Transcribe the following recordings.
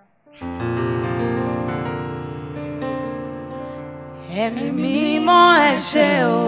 ẹ̀mí mímọ́ ẹ ṣé o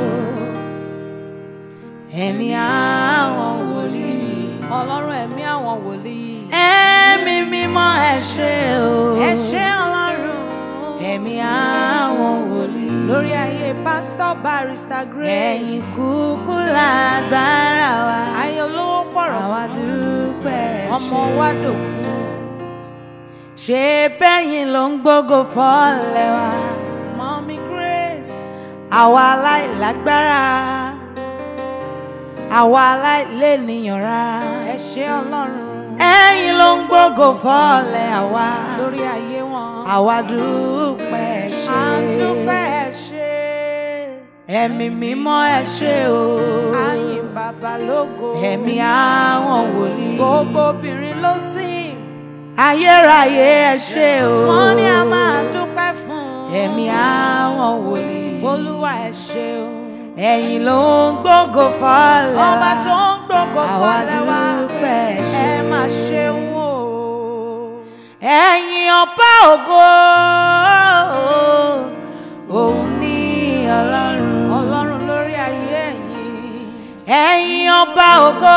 ẹ̀mí àwọn wòlíì ọlọ́run ẹ̀mí àwọn wòlíì. ẹ̀mí mímọ́ ẹ ṣé o ẹ ṣé ọlọ́run. ẹ̀mí àwọn wòlíì lórí ayé pásítọ̀ barista grace. ẹ̀yin kúkú lágbára wa ayé olówó pọ̀rọ̀ àwa dúpẹ́ ọmọ ṣé. wa dòkun. ṣé bẹ́yìn ló ń gbógo fọ́lẹ̀ wa mọ́mí grace. àwa aláìlágbára àwa aláìlénìyàn rárá ẹ ṣé ọlọ́run. ẹ̀yin ló ń gbógo fọ́lẹ̀ àwa lórí ayé wọn. àwa dúpẹ́ ṣé à ń dúpẹ́ ẹ ṣé. ẹ̀mí mímọ́ ẹ ṣé o àyìn bàbá lógo. ẹ̀mí àwọn wòlíì gbogbo obìnrin ló sìn. ayérayé ẹ ṣé o wọ́n ní a máa dúpẹ́ fún. ẹ̀mí àwọn wòlíì olúwa ẹ ṣé o. ẹ̀yin ló ń gbógo fọ́lẹ̀ wa ọba tó ń gbogbo àwa fọlẹ́ wa. dúpẹ́ ṣé ẹ máa ṣeun o. ẹ̀yin ọba ògo òun ní ọlọ́run ọlọ́run lórí ayé ẹ̀yin. ẹ̀yin ọba ògo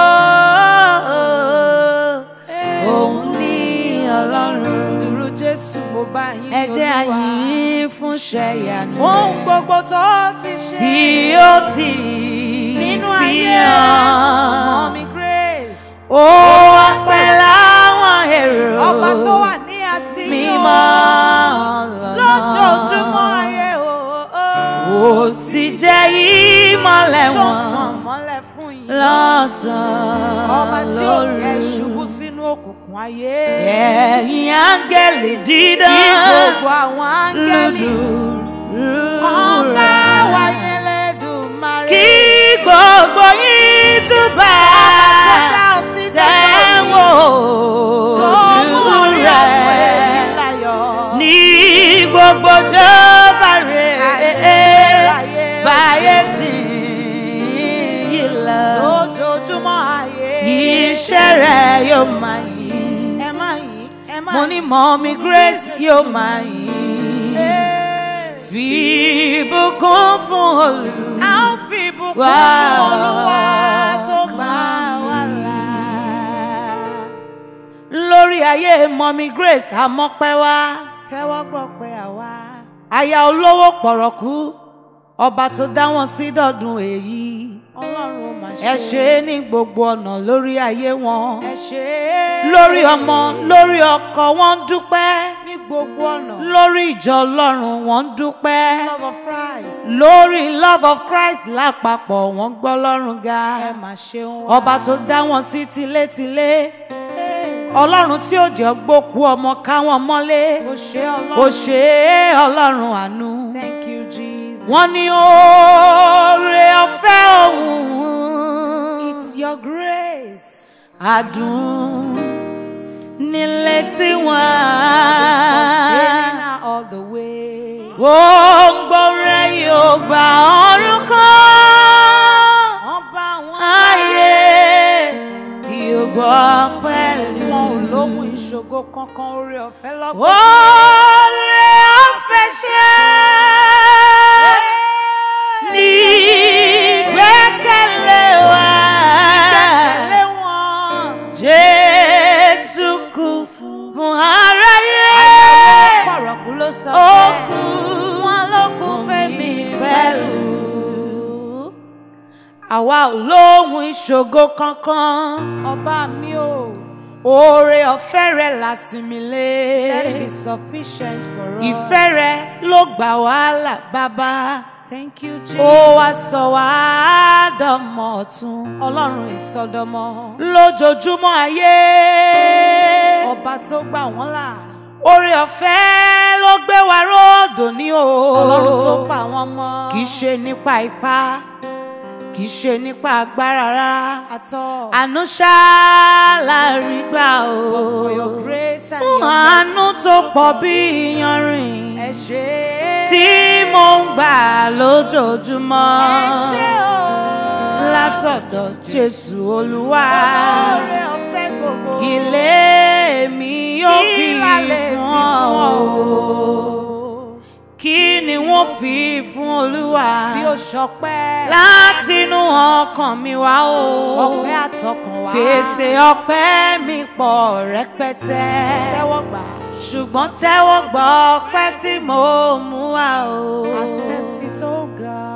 òun ní ọlọ́run dúró jésù mo bá yín ẹ jẹ́ Olúwa. àyìn fún ṣẹ̀yànú fún rẹ̀ gbogbo tó ti ṣe. tí ó ti nínú fi ayé hàn mọ́mí grace. ó wá pẹ́ láwọn èrò ọba tó wà ní àti mímọ́ lójoojúmọ́ ayé o. ó sì jẹ́ ìmọ́lẹ̀ tó wọn tàn mọ́lẹ̀ fún yín. lọ́sàn-án ọba tí ò lóru. kẹ́ ṣubú sínú òkùnkùn ayé. ẹ̀yin áńgẹ́lì dídán kí gbogbo àwọn áńgẹ́lì ọba wa yẹn lẹ́dùnmarè. kí gbogbo yín túbà tó dá ọ sí tẹ́wọ̀ tó mú ojú orí àwọn rẹ̀ ẹ̀yìn láyọ̀. ní gbogbo jọba rẹ̀ Ayérayé báyé sí yìí lọ. lójoojúmọ́ ayé. iṣẹ́ rẹ̀ yóò máa yìn. ẹ má yìn ẹ má mo ní mọ́mí grace yóò máa yìn. Ee. fi ìbùkún fún olú. a ó fi ìbùkún Wá. fún olúwa tó gbà wá là. lórí ayé mọ́mí grace àmọ́pẹ́ wá. tẹ́wọ́ gbọ́ pé àwa. aya olówó pọ̀rọ̀kú ọba tó dá wọn sí dọ̀dún èyí. ọlọ́run ó máa ṣe. ẹ ṣe é ní gbogbo ọ̀nà lórí ayé wọn. ẹ ṣe é. lórí ọmọ lórí ọkọ wọn ń dúpẹ́. ní gbogbo ọ̀nà. lórí ìjọ ọlọ́run wọn ń dúpẹ́. love of Christ. lórí love of christ lápapọ̀ wọ́n gbọ́ lọ́rùn ga. ẹ máa ṣeun wá. ọba tó dá wọn sí tilétilé. ọlọ́run tí ò jẹ́ gbókú ọmọ káwọn mọ́lé. ó ṣe ó ọlọ́run. ṣe é ọlọ́run àánú. thank you Jesus. wọ́n ní oore ọ̀fẹ́ òun. it's your grace. àdùn nílé tí sustaining wọ́n. her all the way. gbogbo rẹ̀ yóò gba ọ̀run kan. ọba àwọn ayé yóò gbọ́ pẹ̀lú. wọn ò lóhun ìṣògo kankan oore ọ̀fẹ́ lọ́gbọ̀n. oore ọ̀fẹ́ ṣe ní ìgbẹ́kẹ̀lé wa. Tẹ̀lé wọn. Jésù kú fún aráyé. pọ̀rọ̀kú ló sọ Ó bẹ́ẹ̀. kú wọn ló kú fẹ́mi pẹ̀lú. Àwa ò lóhun ìṣògo kankan. ọba mi ò. Oore ọ̀fẹ́ rẹ̀ làsìmí lé. let it be sufficient for us. Ìfẹ́ rẹ̀ ló gbà wàhálà bàbá. thank you Jesus. Ó wá sọ wá dọmọ ọ̀tun. ọlọ́run ìsọdọmọ. Lójoojúmọ́ ayé. ọba tó gbà wọ́n là. Oore ọ̀fẹ́ ló gbé wa róòdò ní o. ọlọ́run tó pa wọ́n mọ́. Kì í ṣe nípa ipá, kì í ṣe nípa agbára rárá. àtọ́. Àánú ṣá la rí gbà o. for your grace and Fún your àánú mercy. tó pọ̀ bí iyanrìn. ẹ ṣé é. Tí mo ń gbà lójoojúmọ́. ẹ ṣé o. Látọ̀dọ̀ Jésù Olúwa. oore ọ̀fẹ́ gbogbo. Ilé mi yóò fi Ìlà wọ́n fi fún olúwa bí ó ṣọpẹ́ látinú ọkàn mi wá o ọpẹ́ àtọkàn wá gbèsè ọpẹ́ mi pọ̀ rẹpẹtẹ tẹ́wọ́ gbà ṣùgbọ́n tẹ́wọ́ gbọ́ ọpẹ́ tí mo mú wá o. accept it oh God